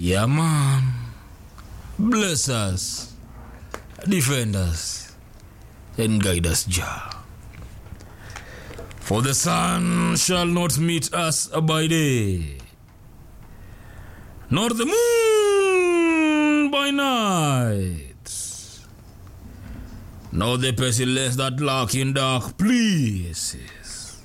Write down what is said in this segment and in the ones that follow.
Yeah, man. Bless us, defend us, and guide us, Jah. For the sun shall not meet us by day, nor the moon by night, nor the pestilence that lurk in dark places.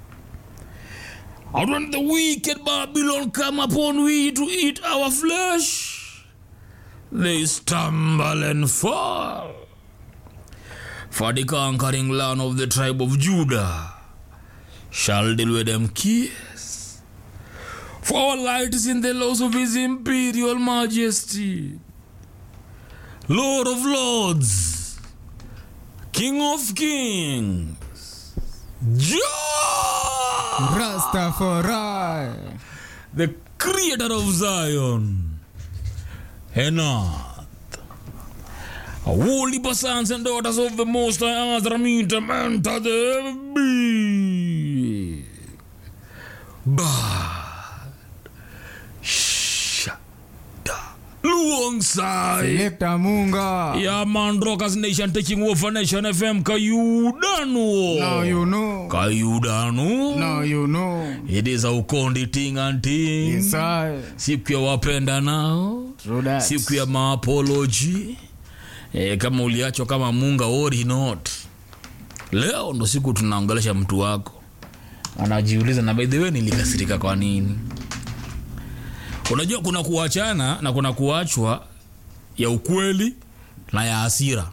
And when the wicked Babylon come upon we to eat our flesh, they stumble and fall. For the conquering land of the tribe of Judah shall deal with them kiss. For our light is in the laws of his imperial majesty, Lord of lords, King of kings, Jah! Rastafari. the creator of Zion and earth. Holy sons and daughters of the Most High Azra meet them enter the big bad shada Luongside. Selector Munga. Yeah, man, Rockers Nation taking over Nation FM. Kayudanu. Now you know. Kayudanu. Now you know. It is a ukondi ting and ting. Yes, I. siku ya wapenda nao True that. siku ya maapoloji e, kama uliachwa kama munga or not leo ndo siku tunaongelesha mtu wako anajiuliza na by the way nilikasirika kwa nini unajua kuna kuachana na kuna kuachwa ya ukweli na ya hasira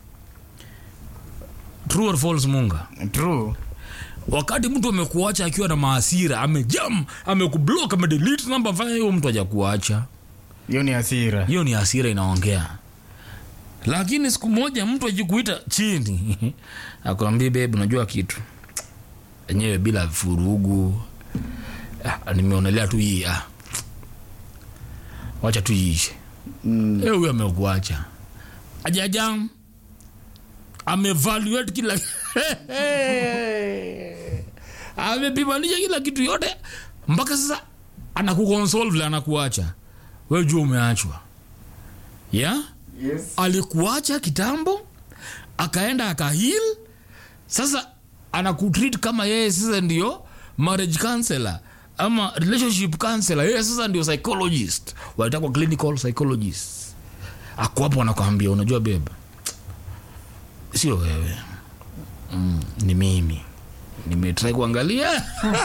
true or false munga True. wakati mtu amekuacha akiwa na maasira amejam amekublock amedelete namba fanya hiyo mtu hajakuacha Hiyo ni hasira. hiyo ni hasira inaongea lakini siku moja mtu ajikuita chini akwambia bebu unajua kitu enyewe bila furugu ah, nimeonelea tu hii ah. wacha tu iishe Mm. Eh, huyo amekuacha ajajam amevaluate kila amepimanisha kila kitu yote mpaka sasa anakukonsol vile anakuacha we jua umeachwa yeah? Yes. alikuacha kitambo akaenda akahil sasa anakutreat kama yeye sasa ndio marriage counselor ama relationship counselor yeye sasa ndio psychologist wanaitwa clinical psychologist ako hapo anakwambia unajua beba sio wewe mm, ni mimi nimetrai kuangalia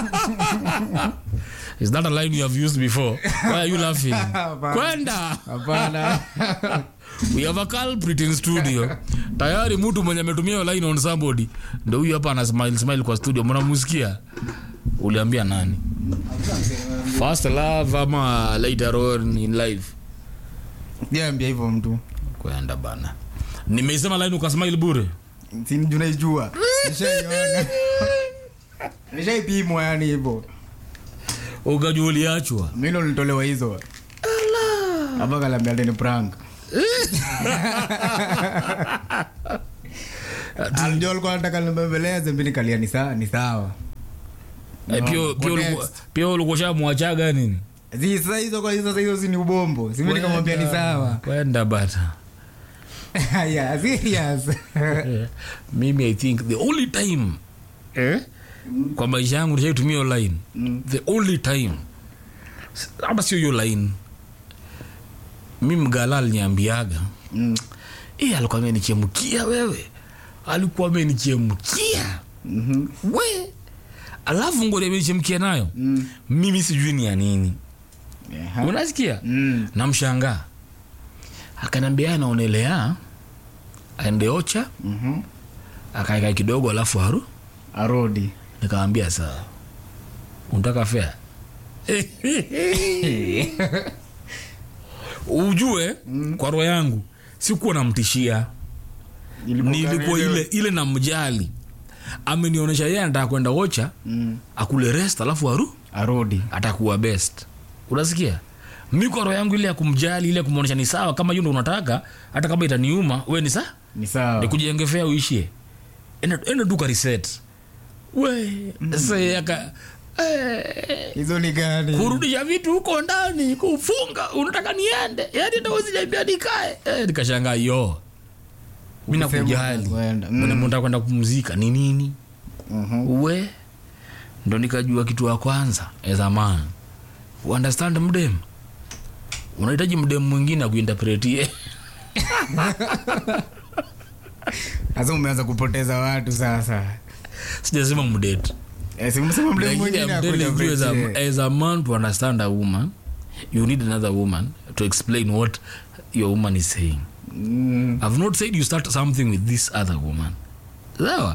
is that a line you have used before why are you laughing kwenda Hapana. we have a culprit in studio tayari mtu mwenye ametumia hiyo line on somebody ndo huyu hapa ana smile smile kwa studio mnamusikia uliambia nani first love ama later on in life Niambia hivyo mtu. kwenda bana nimeisema line ukasmile bure Si mjua naijua. Nishaiona. Nishaipimwa yani hivyo. ukajua uliachwa Mimi ndo nilitolewa hizo. Hapa kalambia ni prank. Alijua alikuwa anataka nimbembeleze mimi nikalia ni sawa ni sawa. Eh, pia- No, pia ulikuwa- context. pia ulikuwa shamwachaga nini Zi sasa hizo kwa sasa hizo si ni ubombo. Si mimi nikamwambia ni sawa. kwenda bata Yeah, serious. Eh, mimi i think the only time eh? kwa maisha yangu nishaitumia hiyo line Mm. the only time S- hata sio hiyo line mi mgala aliniambiaga Mm. e, alikuwa amenichemkia wewe alikuwa amenichemkia Mhm. we alafu ngori amenichemkia nayo Mm. mimi sijui ni ya nini Aha. unasikia Mm. namshangaa akaniambia anaonelea aende ocha Mhm. akaeka kidogo alafu aru Arodi. nikamwambia sawa unataka fea ujue mm. kwa roho yangu sikuwa namtishia nilikuwa ile ile namjali amenionyesha yeye anataka kwenda ocha Mm. akule rest alafu aru Arodi. atakuwa best unasikia mi kwa roho yangu ile ya kumjali ile ya kumwonyesha ni sawa kama hiyo ndo unataka hata kama itaniuma we ni saa Ni sawa. nikujengefea uishie enda enda duka reset we sasa yeye aka eh, hizo ni gani kurudisha vitu huko ndani kufunga unataka niende yani ndo usiniambia nikae eh, nikashangaa yo mi Ukisema nakujali unakwenda. Mm. mm. mnataka kwenda kupumzika ni nini Mhm. uwe ndo nikajua kitu ya kwanza as a man understand mdem unahitaji mdem mwingine akuinterpretie sasa umeanza kupoteza watu sasa sijasema mdate Eh, si umesema mdemu Lakini mwingine I'm telling you as a, akuja as a man to understand a woman you need another woman to explain what your woman is saying Mm. i've not said you start something with this other woman sawa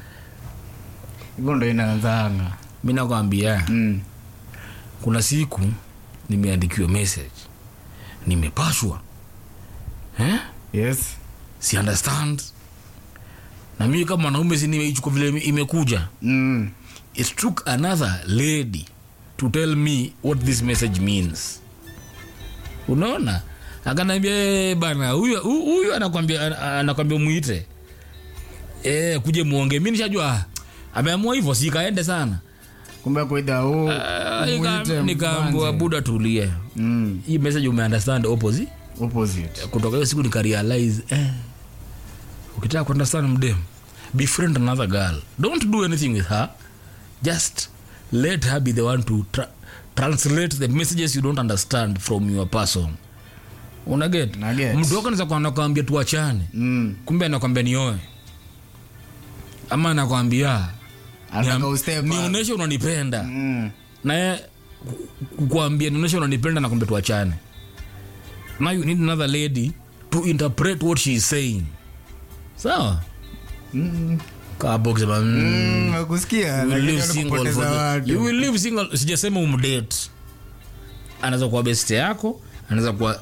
hivyo ndo inaanzanga mi nakwambia Mm. kuna siku nimeandikiwa message nimepashwa eh? yes si understand na mimi kama mwanaume si nimeichukua vile ime- imekuja Mm. it took another lady to tell me what this message means unaona akanaambia "Eh, bana huyu hu- huyu anakwambia ana- anakwambia mwite e, kuje muonge mi nishajua ah, ameamua hivyo sikaende sana kumbe kuida huu Ah, umuite nika- nikaambua mwanze. buda tulie Mm. hii message umeunderstand opposite opposite kutoka hiyo siku nikarealize eh, ukitaka kuunderstand mdem befriend another girl don't do anything with her just let her be the one to tra translate the messages you don't understand from your person unaget Naget. mtu wako naeza nakwambia tuachane Mm. kumbe anakwambia nioe ama anakwambia Anataka ustep up. nionyeshe unanipenda Mm. naye kukwambia nionyeshe unanipenda na kumbe tuachane now you need another lady to interpret what she is saying sawa Mm. kabokisema mm, Mm, nakusikia, you will lakini live ni single kupoteza for the- watu. you will live single sijasema umdate anaweza kuwa best yako anaweza kuwa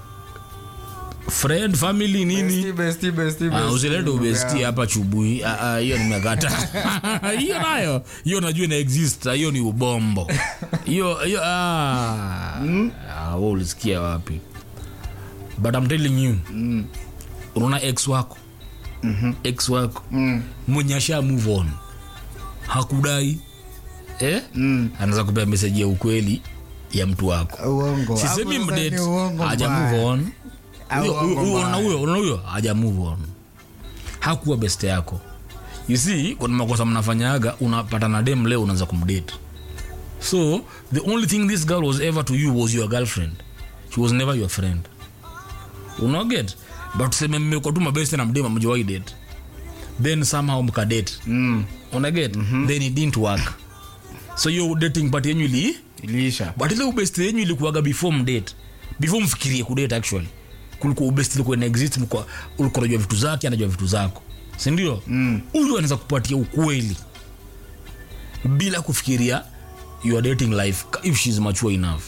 friend family nini Bestie, bestie, bestie, Ah, bestie. usilete ubesti hapa chubui Ah, ah, hiyo nimekata hiyo nayo hiyo najua ina exist Ah, hiyo ni ubombo hiyo hiyo ah. Ah, wewe ulisikia wapi but I'm telling you Mm. unaona ex wako ex wako Mm. mwenye asha move on hakudai eh? Mm. anaweza kupea meseji ya ukweli ya mtu wako uongo sisemi Hapo sasa mdate ni uongo haja mbaya. move on Au Huyo- uongo huyo- mbaya. unaona huyo unaona huyo haja move on hakuwa best yako you see kuna makosa mnafanyaga unapata na dem leo unaanza kumdate so the only thing this girl was ever to you was your girlfriend she was never your friend unaget but tuseme mmekuwa tu mabeste na mdem amjawai date then somehow mkadate Mm. unaget then it didn't work so hiyo dating part yenyu ili iliisha but ile ubesti yenyu ilikuwaga before mdate before mfikirie kudate actually kulikuwa ubesti ilikuwa ina exist mlikuwa- ulikuwa unajua vitu zake anajua vitu zako sindio huyu Mm. anaweza kupatia ukweli bila kufikiria your dating life if she's mature enough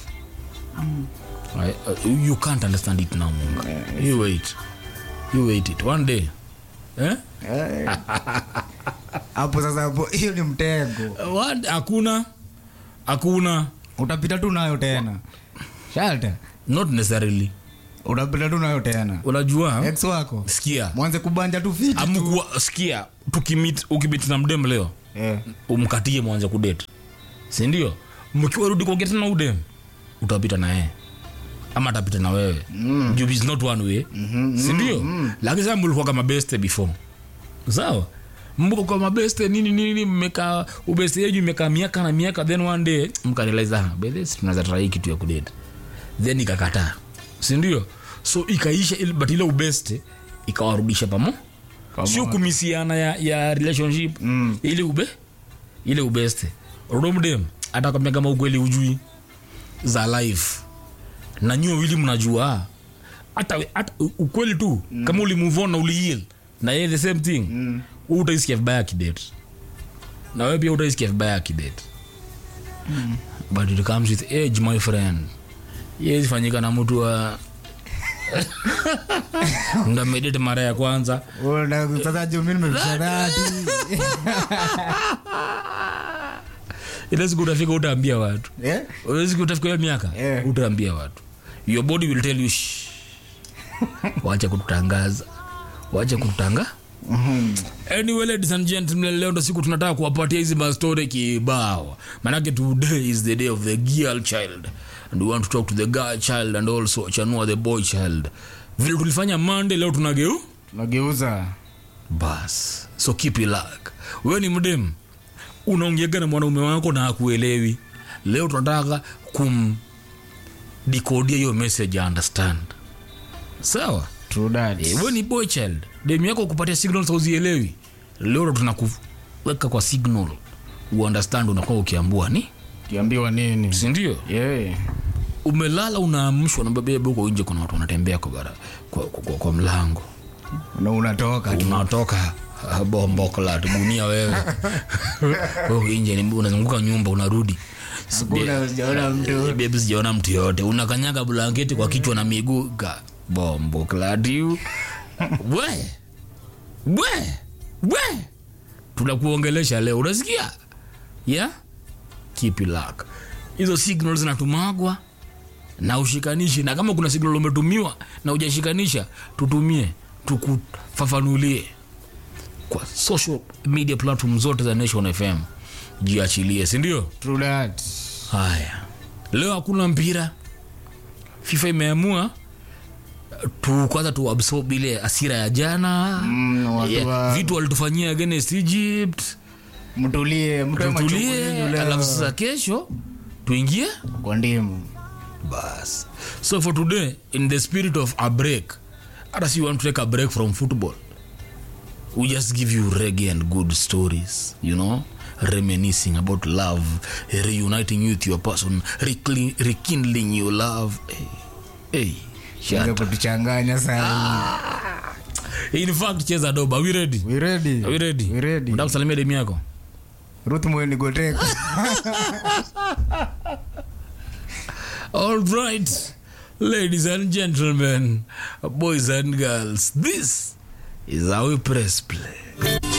Right? Uh, you can't understand it now munga you wait you wait it one day eh? Eh. hapo sasa hapo hiyo ni mtego One- hakuna hakuna utapita tu nayo tena shalta not necessarily utapita tu nayo tena unajua ex wako sikia mwanze kubanja tu fiti tu. amkuwa sikia tukimit ukimit na mdem leo Eh. umkatie mwanze kudate sindio mkiwa rudi kuongea tena udem utapita na yeye ama atapita na wewe mm. juu is not one way mm-hmm, sindio mm-hmm. lakini sasa mlikuwa kama beste before sawa mko kwa mabeste nini nini mmekaa ubeste yenyu imekaa miaka na miaka then one day mkarealize ah bedhes tunaweza try kitu ya kudate then ikakataa sindio so ikaisha ile- but ile ubeste ikawarudisha pamo sio kumisiana ya, ya relationship mm. ili ube ile ubeste rodomdem atakwambia kama ukweli ujui za life na nyuo wili mnajua hata hata ukweli tu mm. kama ulimove on na uliheal na yeye the same thing mm. utaisikia vibaya akidate na wewe pia utaisikia vibaya akidate mm. but it comes with age my friend yezi fanyika na mtu wa ndamedete mara ya kwanza Una- sasa juu mimi nimefikisha dhati ile siku utafika utaambia watu Eh? ile siku utafika hiyo miaka Eh. utaambia watu your body will tell you "Shh." wacha kututangaza wacha kututanga anyway ladies and gentlemen leo ndo siku tunataka kuwapatia hizi mastori kibao manake today is the day of the girl child and we want to talk to the girl child and also chanua the boy child vile tulifanya monday leo tunageu tunageuza bas so keep it luck wewe ni mdem unaongeaga na mwanaume wako na akuelewi leo tunataka kum dikodia hiyo message ya understand sawa True that. Eh, wewe ni boy child dem yako kupatia signals hauzielewi leo ndo tunakuweka kwa signal uunderstand unakuwa ukiambua ni kiambiwa nini sindio yeah. umelala unaamshwa na babebe huko nje kuna watu wanatembea kwa, bara, kwa, kwa, kwa, kwa mlango na unatoka tu. unatoka ah, bombo klat gunia wewe huko nje ni- unazunguka nyumba unarudi Hakuna, sijaona mtu bebi sijaona mtu yoyote unakanyaga blanketi kwa kichwa na miguu ka bombo kladiu we we we tunakuongelesha leo unasikia yeah? keep it luck hizo signal zinatumagwa na ushikanishi na kama kuna signal umetumiwa na ujashikanisha tutumie tukufafanulie kwa social media platform zote za nation fm jiachilie sindio True that. haya leo hakuna mpira fifa imeamua tu kwanza tu absorb ile asira ya jana Mm, watu Yeah, wa- vitu walitufanyia against egypt mtulie mtoe machungu tutulie yenu leo. alafu sasa kesho tuingie kwa ndimu bas so for today in the spirit of a break hata si want to take a break from football we just give you reggae and good stories you know reminiscing about love reuniting you with your person rekindling, rekindling your love hey, hey, Anza shut. kutuchanganya sana in fact cheza doba are we ready we ready are we ready we ready unataka kusalimia demu yako Ruth Moeni Goteka All right, ladies and gentlemen, boys and girls, this is how we press play.